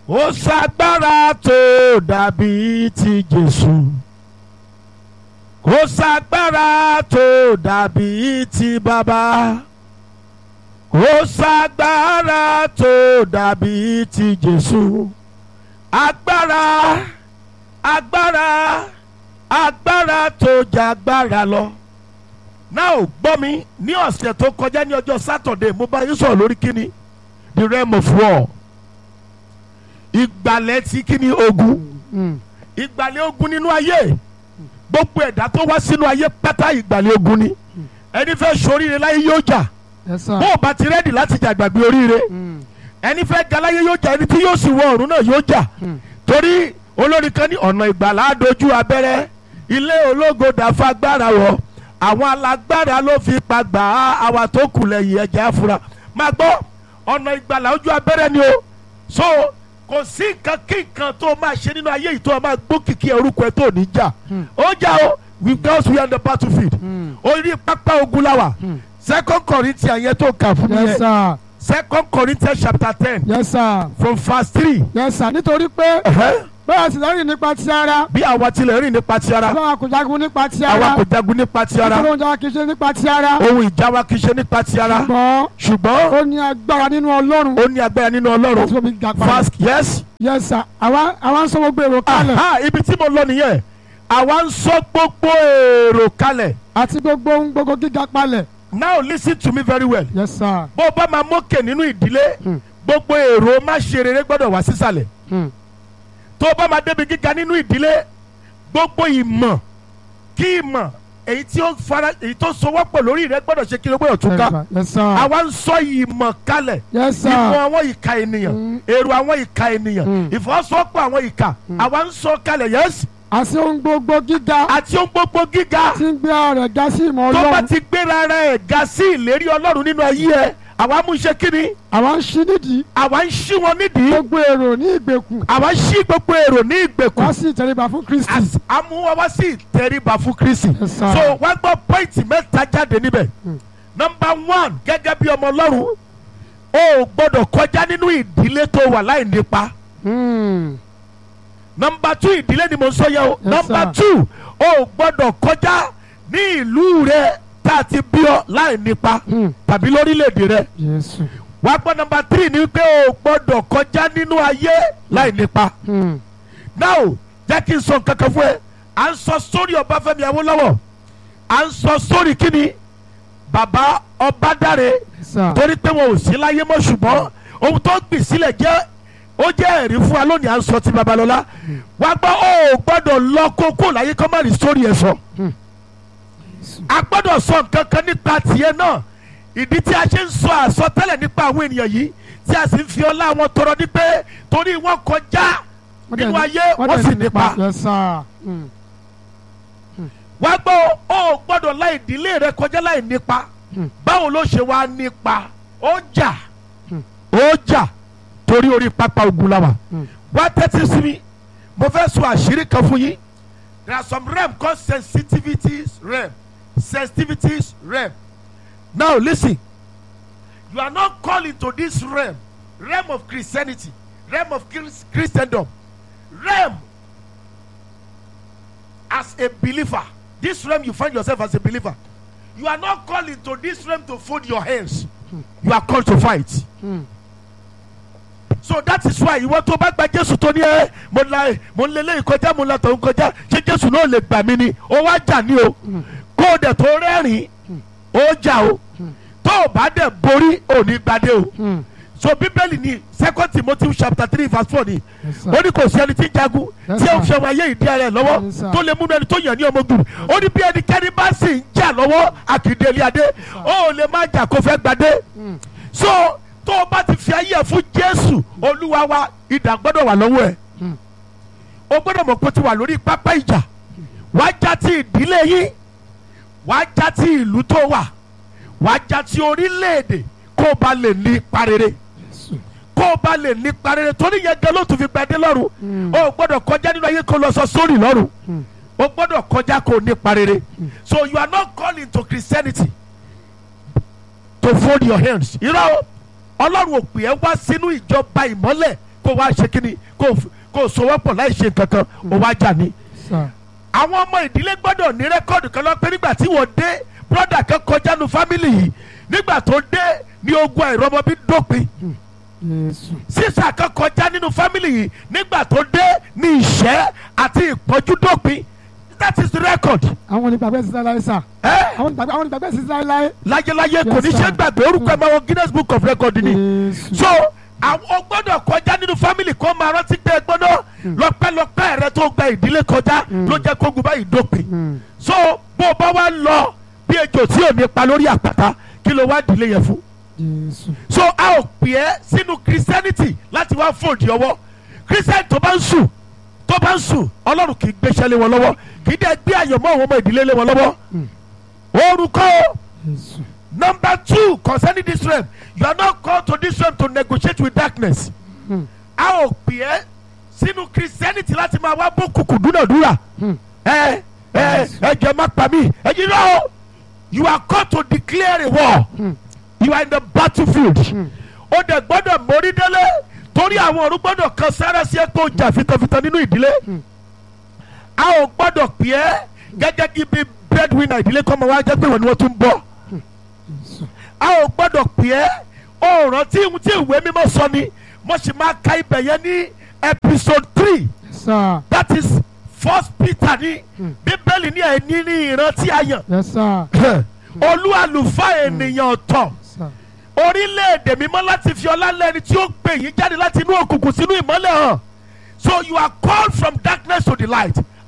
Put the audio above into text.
kò ságbára tó dàbí ti Jésù kò ságbára tó dàbí ti bàbá kò ságbára tó dàbí ti Jésù agbára agbára agbára tó jagbára lọ náà ò gbọ́ mi ní ọ̀sẹ̀ tó kọjá ní ọjọ́ sátọ̀dẹ̀ mo bá yín sọ̀rọ̀ lórí kíni the realm of war ìgbàlẹ̀ ti kíni ogun ìgbàlẹ̀ ogun nínú ayé gbogbo ẹ̀dá tó wá sínú ayé pátá ìgbàlẹ̀ ogun ni ẹni fẹ́ ṣoríire láyé yóò jà Yes, sir. bó o bá ti rẹ́dì láti jà gbàgbé oríire Mm. ẹni fẹ́ ga láyé yóò jà ẹni tí yóò sì wọ ọ̀run náà yóò jà torí olórin kan ní ọ̀nà ìgbàlá dojú abẹ́rẹ́ ilé ológo dàfa agbára wọ̀ àwọn alágbára ló fi pa gbà á àwa tó kù lẹ́yìn ẹ̀jẹ̀ àfúrà máa gbọ́ ọ̀nà ìgbàlá ojú abẹ́rẹ́ ni o so kò sí nǹkan kí nǹkan tó máa ṣe nínú ayé yìí tó máa gbókìkí orúkọ ẹ tó ní jà ó jà o because we are on the battlefield orí pápá ogun la wà second Corinthians yẹn tó kà fún mi Yes, yẹn sir. second Corinthians chapter ten Yes, sir. from verse three. Yes, sir. nítorí pé Ẹ̀hẹ́. bẹ́ẹ̀ sì lẹ́rìn nípa ti ara bí àwa tilẹ̀ rìn nípa ti ara báwa kò jagun nípa ti àwa ara kò jagun nípa ti ara nítorí oúnjẹ wa kì í ṣe nípa ti ara ohun ìjà wa kì í ṣe nípa ti ara ṣùgbọ́n ṣùgbọ́n ó ní agbára nínú Ọlọ́run ó ní agbára nínú láti ọlọ́run fún mi ga padà. fast yes Yes, sir. àwa àwa ń sọ gbogbo èrò kalẹ̀ aha ibi tí mo lọ nìyẹn àwa ń sọ gbogbo èrò kalẹ̀ àti gbogbo ohun gbogbo gíga palẹ̀. now listen to me very well Yes, sir. bó o bá máa mókè nínú ìdílé gbogbo èrò má ṣe rere gbọ́dọ̀ wá sísàlẹ̀ Hmm. tó o bá máa débi gíga nínú ìdílé gbogbo ìmọ̀ kí ìmọ̀ èyí tí ó fara èyí tó sowọ́pọ̀ lórí rẹ gbọ́dọ̀ ṣe kí ló gbọ́dọ̀ tún ká Yes, sir. àwa ń sọ ìmọ̀ kalẹ̀ Yes, sir. ìmọ̀ àwọn ìka ènìyàn Mm. èrò àwọn ìka ènìyàn Mm. ìfọwọ́sowọ́pọ̀ àwọn ìka àwa ń sọ kalẹ̀ yẹ́sì àti ohun gbogbo gíga àti ohun gbogbo gíga tí ń gbé ara rẹ̀ ga sí ìmọ̀ tó bá Ọlọ́run. ti gbéra rẹ̀ ga sí ìlérí ọlọ́run nínú ayé ẹ àwa mú ṣe kíni àwa ń ṣí nídìí àwa ń ṣí wọn nídìí gbogbo èrò ní ìgbèkùn àwa ń ṣí gbogbo èrò ní wá ìgbèkùn sí ìtẹríba fún Kristi. As- a mú wa wá sí ìtẹríba fún Kristi Yes, sir. so wá gbọ́ pọ́ìntì mẹ́ta jáde níbẹ̀ nọmba one gẹ́gẹ́ bí ọmọ ọlọ́run o ò gbọ́dọ̀ kọjá nínú ìdílé tó wà láì nípa Hmm. nọmba two ìdílé ni mo ń sọ yẹ o Yes, nọmba sir. two o ò gbọ́dọ̀ kọjá ní ìlú rẹ tá a ti bí ọ láì nípa Hmm. tàbí lórílẹ̀‐èdè rẹ Jésù. wá gbọ́ nọmba three ni pé o ò gbọ́dọ̀ kọjá nínú ayé láì nípa Hmm. now jẹ́ kí n sọ nǹkan kan fún ẹ à ń sọ sórí Ọbáfẹ́mi Awólọ́wọ̀ à ń sọ sórí kíni bàbá Ọbádáre Yes, sir. torí pé wọn ò sí láyé mọ́ ṣùgbọ́n ohun tó gbìn sílẹ̀ jẹ́ ó jẹ́ ẹ̀rí fún wa lónìí à ń sọ ti Babalọ́lá wá gbọ́ ó gbọ́dọ̀ lọ kókó láyé kọ́ má rí sórí ẹ̀ sọ a gbọ́dọ̀ sọ nǹkan kan nípa tiẹ̀ náà ìdí tí a ṣe ń sọ àsọtẹ́lẹ̀ nípa àwọn ènìyàn yìí tí a sì ń fi ọlá wọn tọrọ ní pé torí wọn kọjá Wọ́n dẹ̀ nínú ní- ayé wọ́n wọ́n dẹ̀ sì ní nípa Yes, sir. Hmm. wá gbọ́ ó gbọ́dọ̀ láì ìdílé rẹ kọjá láì nípa Hmm. báwo ló ṣe wá nípa ó jà ó jà torí orí pápá ogun la wà Hmm. wá tẹ́tí sí mi mo fẹ́ sọ àṣírí kan fún yín there are some realm called sensitivities realm sensitivities realm now listen you are not called into this realm realm of Christianity realm of Chris- Christendom realm as a believer this realm you find yourself as a believer you are not called into this realm to fold your hands you are called to fight Hmm. so that is why ìwọ tó bá gba jésù tó ní ẹ mo la mo ń lélẹ́yìn kọjá mo la tọ̀hún kọjá ṣé jésù náà lè gbà mí ni ó wá jà ní o kó o dẹ̀ tó rẹ́rìn ó jà o tó o bá dẹ̀ borí ò ní gbadé o Hmm. so bíbélì ni second timothy chapter three verse four ni Yes, sir. ó ní kò sí ẹni tí ń jagun Yes, tí ó ń sir. fi ọmọ ayé ìdí ara ẹ̀ lọ́wọ́ Yes, sir. tó lè múnú ẹni tó yàn ní ọmọ ogun ó ní bí ẹnikẹ́ni bá sì ń jà lọ́wọ́ àkìdélé adé ó lè má jà kó fẹ́ gbadé so tó o bá ti fi ayé ẹ̀ fún jésù olúwa wa idà gbọ́dọ̀ wà lọ́wọ́ ẹ̀ Hmm. o gbọ́dọ̀ mọ̀ pé o ti wà lórí pápá ìjà wàá já ti ìdílé yín wàá já ti ìlú tó wà wàá já ti orílẹ̀-èdè kó o bá lè ní ipa rere Jésù. kó o bá lè ní ipa rere torí yẹn gan ló tún fi gbadé lọ́rùn Hmm. o gbọ́dọ̀ kọjá nínú ayé kó lọ sọ sórí lọ́rùn Hmm. o gbọ́dọ̀ kọjá kó o ní ipa rere so you are not called into Christianity to fold your hands irọ́ o ọlọ́run ò pè ẹ́ wá sínú ìjọba ìmọ́lẹ̀ kó kó wá ṣe kíni kó kó sowọ́pọ̀ láì ṣe nǹkan kan ó wá jà ní. sà àwọn ọmọ ìdílé gbọ́dọ̀ ní rẹ́kọ̀dù kan lọ pé nígbà tí wọ́n dé brọ́dà kan kọjá nu fámìlì yìí nígbà tó dé ní ogun àìrọ́mọbí dópin jésù sísà kan kọjá nínú fámìlì yìí nígbà tó dé ní ìṣẹ́ àti ìpọ́njú dópin that is the record. àwọn onígbàgbẹ́ sísá láyé sà ẹ́ àwọn onígbàgbẹ́ àwọn onígbàgbẹ́ sísá láyé láyéláyé kò Yes, ní ṣe sir. gbàgbé orúkọ ẹ̀ máa wọ Guinness Book of Record ni. jésù so àwọn gbọ́dọ̀ kọjá nínú fámìlì kan máa rántí pé ẹ gbọ́dọ̀ lọ́pẹ́lọpẹ́ rẹ tó gba ìdílé kọjá ló jẹ́ kógun báyìí dópin Mm. so bó o bá wá lọ bí ejò tí ò ní pa lórí àpáta kí ló wá dìlé yẹn fún jésù so a ò pè é sínú christianity láti wá fòdì ọwọ́ christian tó bá ń sùn tó bá ń sùn ọlọ́run kì í gbéṣẹ́ lé wọn lọ́wọ́ kì í dẹ́ gbé àyànmọ́ àwọn ọmọ ìdílé lé wọn lọ́wọ́ orúkọ o. jésù Number two, concerning this realm, you are not called to this realm to negotiate with darkness. Hmm. A ò pè é sínú Christianity láti máa wá bó kùkù dúnàdúrà. Hmm. Ẹ ẹ ẹ jẹ́ má pa mí. Ẹ yí lọ. You are called to declare a war. Hmm. You are in the battlefield. Hmm. Ó dẹ̀ gbọ́dọ̀ mórí délé torí àwọn ọ̀run gbọ́dọ̀ kan sára sí ẹ pé ó jà fitafita nínú ìdílé. Hmm. A ò gbọ́dọ̀ pè é gẹ́gẹ́ bí breadwinner ìdílé kọ́ máa wá jẹ́ pé wọ́n ni wọ́n tún bọ̀ jésù a ò gbọ́dọ̀ pè é ọ̀ràn tí tí ìwé mímọ́ sọ ni mo sì máa ka ibẹ̀ yẹn ní episode three sà that is first peter ní Hmm. bíbélì ní ẹni ní ìrántí àyàn yẹ sà olú àlùfáà ènìyàn ọ̀tọ̀ sà orílẹ̀-èdè mímọ́ láti fi ọlá lẹ́ni tí ó pè yín jáde láti inú òkùnkùn sínú ìmọ́lẹ̀ hàn so you are called from darkness to the light